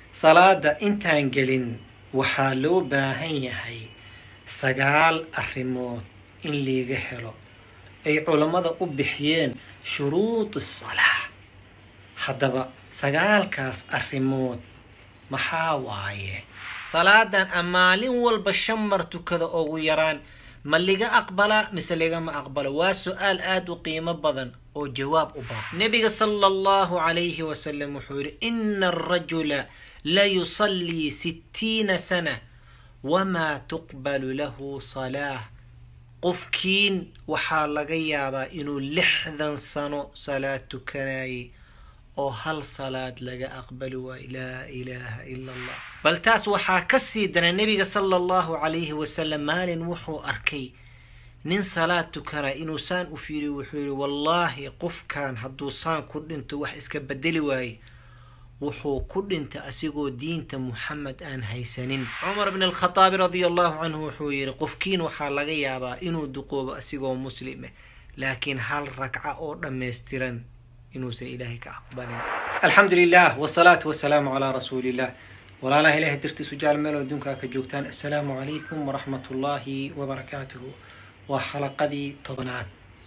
salaada intaan gelin waxaa loo baahan yahay sagaal arrimood in liiga helo ay culammada u bixiyeen shuruud salaa haddaba sagaalkaas arrimood maxaa waaye salaadan a maalin walba shan mar tukada ugu yaraan ma liga aqbalaa mise ligama aqbalo waa su-aal aada u qiimo badan oo jawaab u baahan nebiga sala allahu calayhi wasalam wuxuu yidhi ina arajula la yusallii sittiina sana wamaa tuqbalu lahu salaah qofkiin waxaa laga yaabaa inuu lixdan sano salaad tukanayay oo hal salaad laga aqbali waayo laa ilaaha ila allah bal taas waxaa ka sii dana nebiga sala allahu calayhi wasalam maalin wuxuu arkay nin salaad tukanaya inuu saan u fiiriyo wuxuu yihi wallaahi qofkan hadduu saan ku dhinto wax iska bedeli waaye wuxuu ku dhintay asigoo diinta muxamed aan haysanin cumar bn alkhataabi radia allahu canhu wuxuu yihi qofkiin waxaa laga yaabaa inuu duqoobo asigoo muslime laakiin hal ragca oo dhammaystiran inuusan ilaahay ka aqbalin alxamdu lilah wsalaatu wasalaamu calaa rasuuli illah walaalaha ilahay dartiisu jaal meel adduunkaa ka joogtaan assalaamu calaykum waraxmat ullaahi wabarakaatuhu waa xalaqadii tobnaad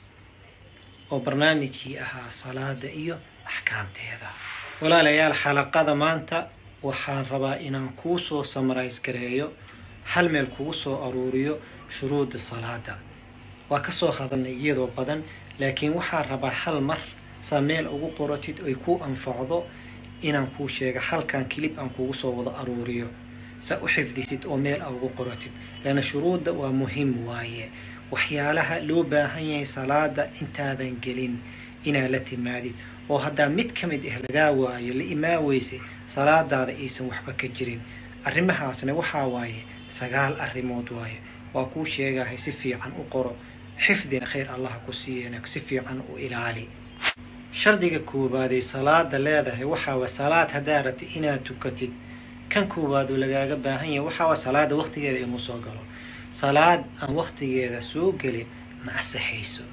oo barnaamijkii ahaa salaada iyo axkaamteeda walaalayaal xalaqada maanta waxaan rabaa inaan kuu soo samarays gareeyo hal meel kugu soo aruuriyo shuruuda salaada waa kasoo hadalnay iyadoo badan laakiin waxaan rabaa hal mar saa meel ugu qoratid ay ku anfacdo inaan kuu sheega halkan kilib aan kugu soo wada aruuriyo saa u xifdisid oo meel a ugu qoratid leanna shuruudda waa muhim waaye waxyaalaha loo baahan yahay salaada intaadan gelin inaad la timaadid oo haddaa mid ka mid ah lagaa waayo la imaa weyse salaadaada aysan waxba ka jirin arrimahaasna waxaa waaye sagaal arrimood waaye waa kuu sheegahay si fiican u qoro xifdina khayr allaha ku siiyena si fiican u ilaali shardiga koowaad ay salaada leedahay waxaa waa salaad haddaa rabtid inaad tukatid kan koowaadu lagaaga baahan yahay waxaa waa salaada waqtigeeda inuu soo galo salaad aan waqtigeeda soo gelin ma asaxayso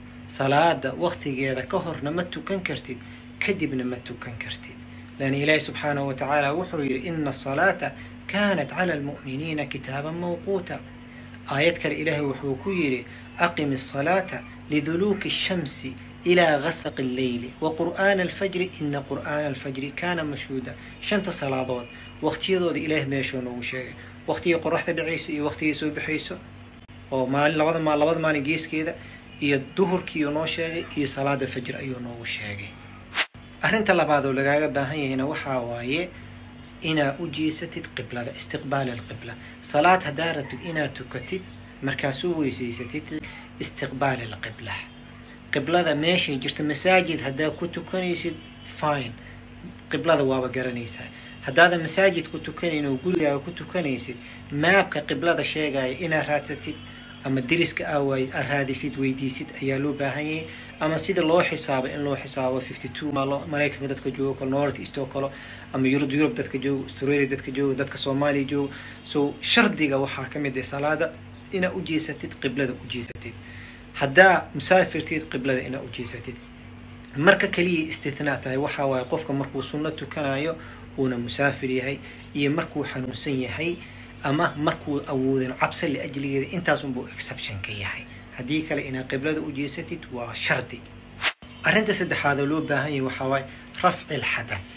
salaada waqtigeeda ka horna ma tukan kartid kadibna ma tukan kartid lan ilaahi subxaanahu wa tacaala wuxuu yidhi ina asalaata kaanat cala almu'miniina kitaaban mawquuta aayad kale ilaahay wuxuu ku yidhi aqim asalaata liduluuki ashamsi ilaa gasaqi alleyli wa qur'aana alfajri ina qur'aana alfajri kaana mashhuuda shanta salaadood waqtiyadooda ilaah meeshuu noogu sheegay waqtigii qoraxda dhacayso iyo waqtigii soo baxayso oo maalin labada maal labada maalin geeskeeda iyo duhurkiiuu noo sheegay iyo salaada fajr ayuu noogu sheegay arrinta labaad oo lagaaga baahan yahayna waxaa waaye inaad u jiisatid qiblada istiqbaal alqibla salaad haddaa rabtid inaad tukatid markaasuu weysaysatid istiqbaal alqibla qiblada meeshay jirta masaajid haddaa ku tukanaysid fine qiblada waaba garanaysaa haddaadan masaajid ku tukanayn oo gurigaaga ku tukanaysid maabka qiblada sheegaya inaad raadsatid ama deriska aawaay aad raadisid weydiisid ayaa loo baahan yahay ama sida loo xisaabo in loo xisaabo fifty two maalo maraykanka dadka joogo kalo north east oo kalo ama yurub yurub dadka joogo australia dadka joogo dadka soomaaliya joogo so shardiga waxaa ka mid ah salaada inaad u jeesatid qiblada u jeesatid haddaa musaafirtid qiblada inaad u jeesatid marka kaliya istithnaa tahay waxaa waaye qofka markuu sunno tukanayo uuna musaafir yahay iyo markuu xanuunsan yahay ama markuu awoodin cabsa liajligeeda intaasunbuu exception ka yahay haddii kale inaad qiblada u jeesatid waa shardi arrinta saddexaad oo loo baahan yahay waxaa waaye rafci alxadath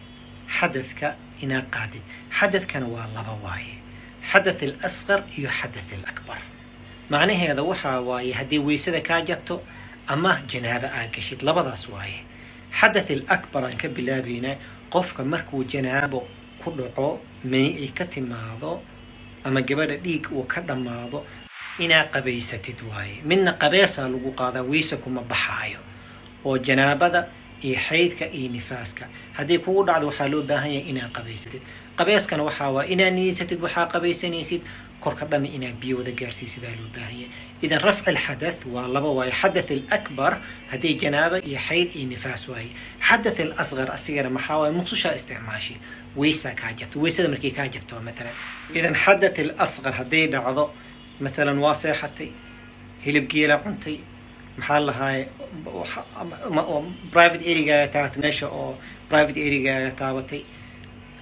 xadadka inaad qaadid xadadkana waa laba waaye xadath alasqar iyo xadath alakbar macnaheeda waxaa waaye haddii weysada kaa jabto ama janaabo aad gashid labadaas waaye xadath alakbar aan ka bilaabaynaa qofka markuu janaabo ku dhaco mani ay ka timaado ama gabadha dhiig uu ka dhammaado inaad qabaysatid waaye midna qabeesaa lagu qaadaa weyse kuma baxaayo oo janaabada iyo xaydka iyo nifaaska haddii kugu dhacdo waxaa loo baahan yahay inaad qabaysatid qabeeskana waxaa waa inaad niyeysatid waxaa qabaysanaysid korka dhan inaad biyo wada gaarsiisidaa loo baahan yahay idan rafci alxadath waa laba waaye xadath alakbar haddii janaaba iyo xayd iyo nifaas waaye xadath alasqar asigana maxaa waaye muqsushaa isticmaashi weysaa kaa jabto weysada markay kaa jabto maalan idan xadath alasqar hadday dhacdo maalan waa seexatay hilib geela cuntay maxaa lahaay private erygaaga taabatay meesha oo private erygaaga taabatay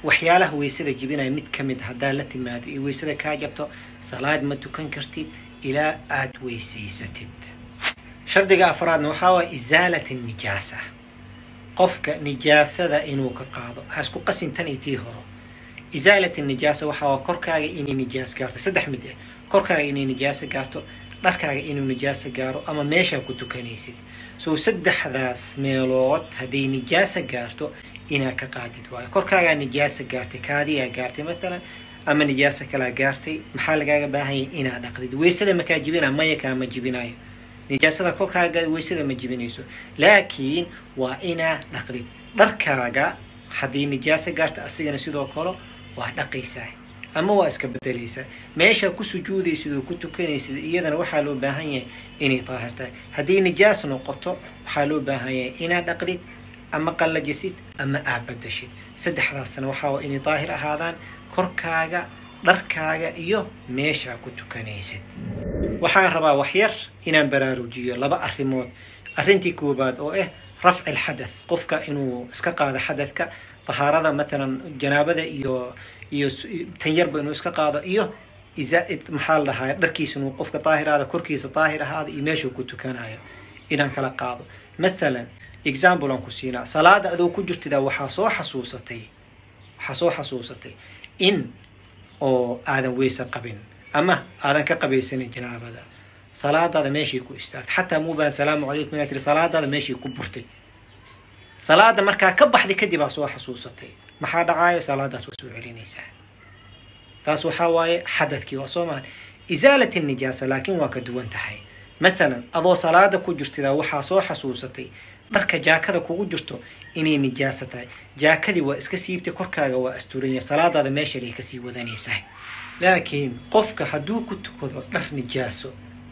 waxyaalaha weysada jibinaya mid ka mid haddaa la timaado iyo weysada kaa jabto salaad ma tukan kartid ilaa aada weysaysatid shardiga afraadna waxaa waaya isaalat nijaasa qofka nijaasada inuu ka qaado ha isku qasin tan iyo tii horo isaalat nijaasa waxaa waa korkaaga inay nijaas gaarto saddex mid ah korkaaga inay nijaasa gaarto dharkaaga inuu nijaasa gaaro ama meeshaa ku tukanaysid soo saddexdaas meelood hadday nijaasa gaarto inaad ka qaadid waayo korkaagaa nijaasa gaartay kaadiyaa gaartay maalan ama nijaasa kalaa gaartay maxaa lagaaga baahanyay inaad dhaqdid weysada makaa jibina maya kaama jibinayo nijaasada korkaaga weysada ma jibinayso laakiin waa inaad dhaqdid dharkaaga haddii nijaasa gaarta asigana sidoo kale waa dhaqaysaa ama waa iska bedelaysaa meesha ku sujuudaysid oo ku tukanaysid iyadana waxaa loo baahan yahay inay daahir tahay haddii nijaas noqoto waxaa loo baahan yahay inaad dhaqdid ama qallajisid ama aad badashid saddexdaasna waxaa waa inay daahir ahaadaan korkaaga dharkaaga iyo meeshaa ku tukanaysid waxaan rabaa waxyar inaan baraarujiyo laba arrimood arrintii koobaad oo ah rafci alxadath qofka inuu iska qaado xadadka tahaarada maalan janaabada iyo iyo tanyarba inuu iska qaado iyo maxaa la dhahaa dharkiisa inuu qofka daahir ahaado korkiisa daahir ahaado iyo meeshuu ku tukanayo inaan kala qaado mathalan example aan ku siinaa salaada adoo ku jirtida waxaa soo xasuusatay waxaa soo xasuusatay in oo aadan weyse qabin ama aadan ka qabaysanin janaabada salaadaada meeshii ku istaagtay xataa muubaan salaamu calaykum inaad tiri salaadaada meeshii ku burtay salaada markaa ka baxday kadib aa soo xasuusatay maxaa dhacaayo salaadaas waa soo celinaysaa taas waxaa waaye xadadkii waa soo maha isaalat nijaasa laakiin waa ka duwan tahay mathalan adoo salaada ku jirtida waxaa soo xasuusatay dharka jaakada kugu jirto inay nijaasa tahay jaakadii waa iska siibtay korkaaga waa asturanya salaadaada meeshalay kasii wadanaysaa laakiin qofka hadduu ku tukado dhar nijaaso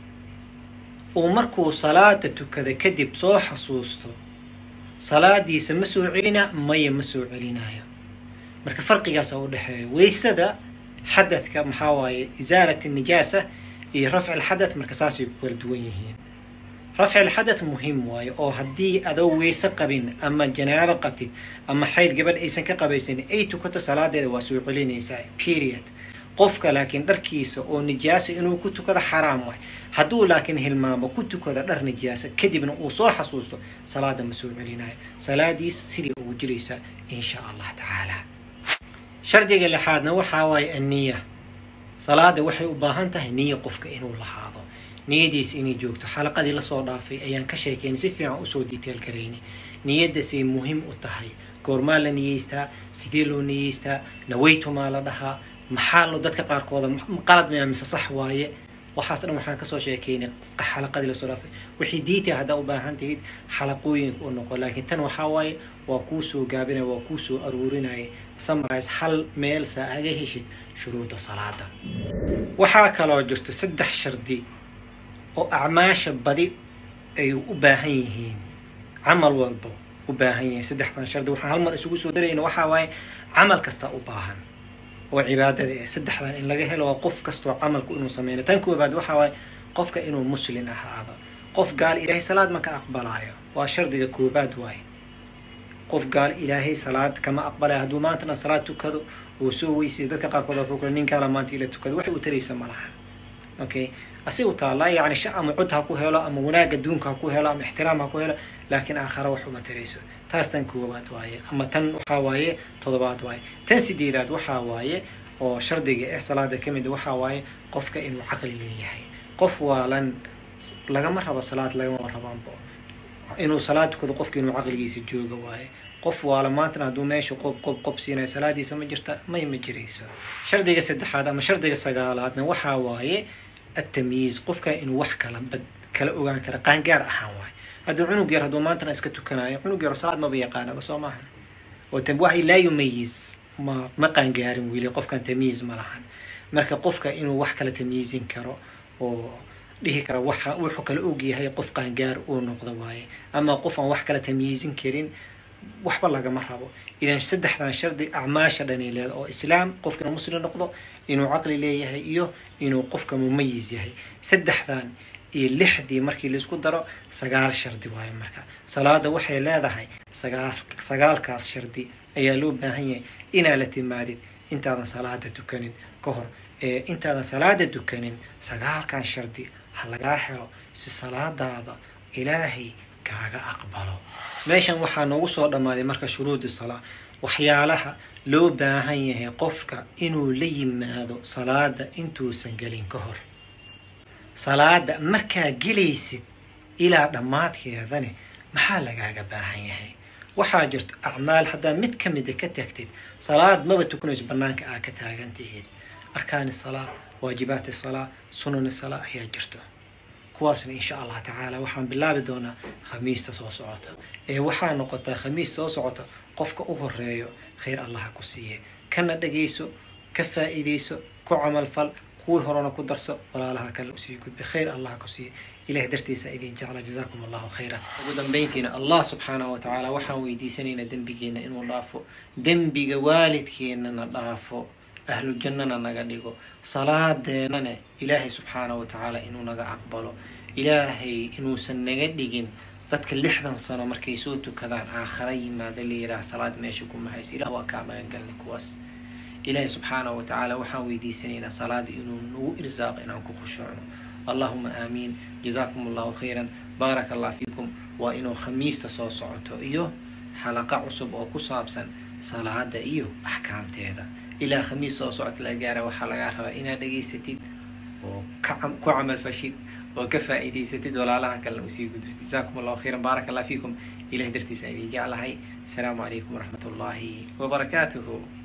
uu markuu salaada tukada kadib soo xasuusto salaadiisa ma soo celina maya ma soo celinayo marka farqigaasa u dhexeeya weysada xadadka maxaa waaye isaalat nijaasa iyo rafci alxadath marka saasay ku kala duwan yihiin rafci alxadath muhiim waaye oo haddii adoo weyse qabin ama janaabo qabtid ama xayd gabadh aysan ka qabaysanin ay tukato salaadeeda waa soo celinaysaa period qofka laakiin dharkiisa oo nijaasa inuu ku tukado xaraam waay hadduu laakiin hilmaamo ku tukado dhar nijaasa kadibna uu soo xasuusto salaada ma soo celinayo salaadiis sidii ugu jiraysaa insha allah tacaala shardiga lixaadna waxaa waaye anniya salaada waxay u baahan tahay niya qofka inuu lahaado niyadiis inay joogto xalaqadii lasoo dhaafay ayaan ka sheekaynay si fiican usoo detail garaynay niyaddaasay muhiim u tahay goormaa la niyeystaa sidee loo niyeystaa nawaytumaa la dhahaa maxaa lo dadka qaarkooda qalad maya mise sax waaye waxaas dhan waxaan kasoo sheekeynay xalaqadii lasoo dhaafay wixii diita haddaa u baahan tahid xalaqooyinka u noqo laakiin tan waxaa waaye waa kuu soo gaabinaya waa kuu soo aruurinaya samarise hal meel saa aga heshid shuruuda salaada waxaa kaloo jirto saddex shardi oo acmaasha badi ay u baahan yihiin camal walba u baahan yihiin saddexdan shardi waxaan hal mar isugu soo darayna waxaa waaye camal kasta u baahan oo cibaadada ee saddexdan in laga helo waa qof kastoo camalku inuu sameyno tan koobaad waxaa waaye qofka inuu muslin ahaado qof gaal ilaahay salaad ma ka aqbalaayo waa shardiga koobaad waaye qof gaal ilaahay salaad kama aqbalayo hadduu maantana salaad tukado oo soo weysay dadka qaarkood wuxuu kale nin kaala maanta ila tukado waxay u taraysa ma laha okay asigu taallaa yacni sha ama cod ha ku helo ama wanaag adduunka ha ku helo ama ixtiraam ha ku helo laakiin aakhara wax uma tarayso taas tan koobaad waaye ama tan waxaa waaye todobaad waaye tan sideedaad waxaa waaye oo shardiga eh salaada ka mid waxaa waaye qofka inuu caqli leeyahay qof waalan lagama rabo salaad lagama rabaanbo inuu salaad tukado qofka inuu caqligiisa jooga waaye qof waala maantana hadduu meesha qob qob qob siinayo salaadiisa ma jirta may ma jirayso shardiga saddexaad ama shardiga sagaalaadna waxaa waaye التمييز qofka inuu wax kala bad kala ogaan kara qaangaar ahaan waayo hadduu cunug yar hadduu maantana iska tukanayo cunug yar salaad maba yaqaanaba soo maaha oo wax laa yumayiz ma ma qaangaarin weli qofkan tamyiiz ma lahan marka qofka inuu wax kala tamyiizin karo oo dhihi kara waxa wuxuu kala og yahay qof qaangaar uu noqdo waaye ama qof aan wax kala tamyiizin karin waxba lagama rabo idan saddexdan shardi acmaasha dhani leeda oo islaam qofka inuu muslim noqdo inuu caqli leeyahay iyo inuu qofka mumayiz yahay saddexdan iyo lixdii markii laisku daro sagaal shardi waayo marka salaada waxay leedahay sagaal sagaalkaas shardi ayaa loo baahan yahay inaad la timaadid intaadan salaada dukanin ka hor ee intaadan salaada dukanin sagaalkan shardi ha lagaa helo si salaadaada ilaahay kaaga aqbalo meeshan waxaa noogu soo dhammaaday marka shuruudi salaa waxyaalaha loo baahan yahay qofka inuu la yimaado salaada intuusan gelin ka hor salaada markaa gelaysid ilaa dhammaadkeedane maxaa lagaaga baahan yahay waxaa jirto acmaal haddaa mid ka mida ka tagtid salaad maba tukanayso banaanka aa ka taagan tihiid arkaani salaa waajibaati salaa sunani salaa ayaa jirto kuwaasna insha allah tacaala waxaan bilaabi doonaa khamiista soo socota ee waxaa noqotaa khamiis soo socota qofka u horeeyo khayr allaha ku siiye kana dhagayso ka faa'iidayso ku camalfal kuwii horena ku darso walaalaha kale usii gudba khayr allaha ku siiye ilahay dartiisa idin jecla jazaakum allahu khayran ugu dambayntiina allah subxaanahu wa tacaala waxaan weydiisanaynaa dembigeena inuu dhaafo dembiga waalidkeenana dhaafo ahlu jannana naga dhigo salaadeenana ilaahay subxaanahu wa tacaala inuu naga aqbalo ilaahay inuusan naga dhigin dadka lixdan sano markay soo tukadaan aakhara yimaada la yidhaah salaad meesha kuma hayso ilah waa kaa magangalnay kuwaas ilaahay subxaanahu wa tacaala waxaan weydiisanaynaa salaada inuu nagu irsaaqo inaan ku khushuucno allahuma aamiin jazaakum allahu khayran baaraka allah fiikum waa inuu khamiista soo socoto iyo xalaqa cusub oo ku saabsan salaada iyo axkaamteeda ilaa khamiis soo socota la gaara waxaa lagaa rabaa inaad dhegaysatid oo ku camal fashid oo ka faa'iidaysatid walaalaha kalena usii gudbis jazaakum allahu khayran baaraka allah fiikum ilahay dartiisa idin jeclahay asalaamu calaykum waraxmat ullaahi wabarakaatuhu